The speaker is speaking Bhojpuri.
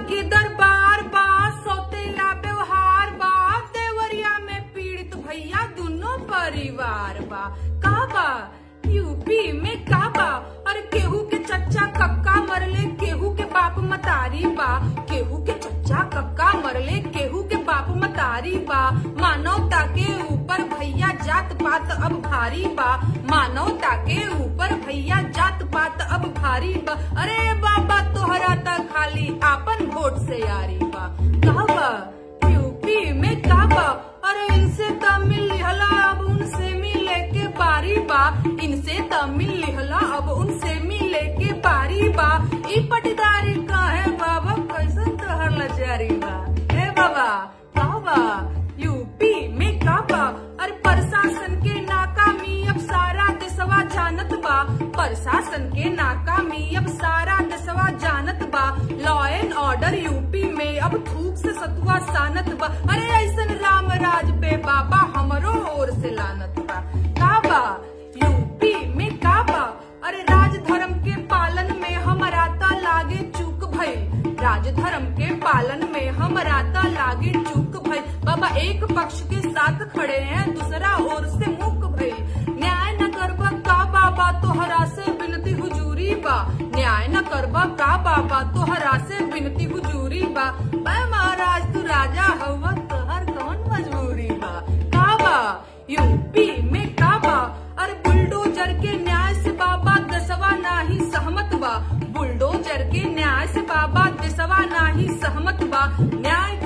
के दरबार बा सौतेला व्यवहार बा देवरिया में पीड़ित भैया दोनों परिवार बा का बा यूपी में का बा और केहू के चच्चा कक्का मरले केहू के बाप मतारी बा केहू के चच्चा कक्का मरले केहू के बाप मतारी बा मानवता के ऊपर भैया जात पात अब भारी बा मानवता के ऊपर भैया जात पात अब भारी बा अरे बाबा तोहरा त खाली आपन वोट से यारी बा का बा यूपी में का बा अरे इनसे तमिल लिहला अब उनसे मिले के बारी बा इनसे तमिल लिहला अब उनसे मिले के बारी बा ई पटीदारी का है बाबा कैसन तोहर लजारी बा हे बाबा का बा यूपी में का बा अरे प्रशासन के नाकामी अब सारा देशवा जानत बा प्रशासन के नाकामी अब सारा देशवा जानत बा लॉ एंड ऑर्डर यूपी में अब थूक से सतुआ सानत बा अरे ऐसन राम राज पे बाबा हमरो ओर से लानत बा का बा यूपी में का बा अरे राज धर्म के पालन में हमारा ता लागे चूक भइल राज धर्म के पालन में हमारा ता लागे चूक भइल बाबा एक पक्ष के साथ खड़े हैं दूसरा ओर से मुक भइल न्याय न करबा का बाबा तोहरा से विनती हुजूरी बा न्याय न करबा का बाबा तोहरा से विनती हुजूरी बा मैं महाराज तू राजा हवा तोहर कौन मजबूरी बा का बा यूपी में का बा अरे बुलडोजर के न्याय से बाबा दसवा नाही सहमत बा बुलडोजर के न्याय से बाबा दसवा नाही सहमत बा न्याय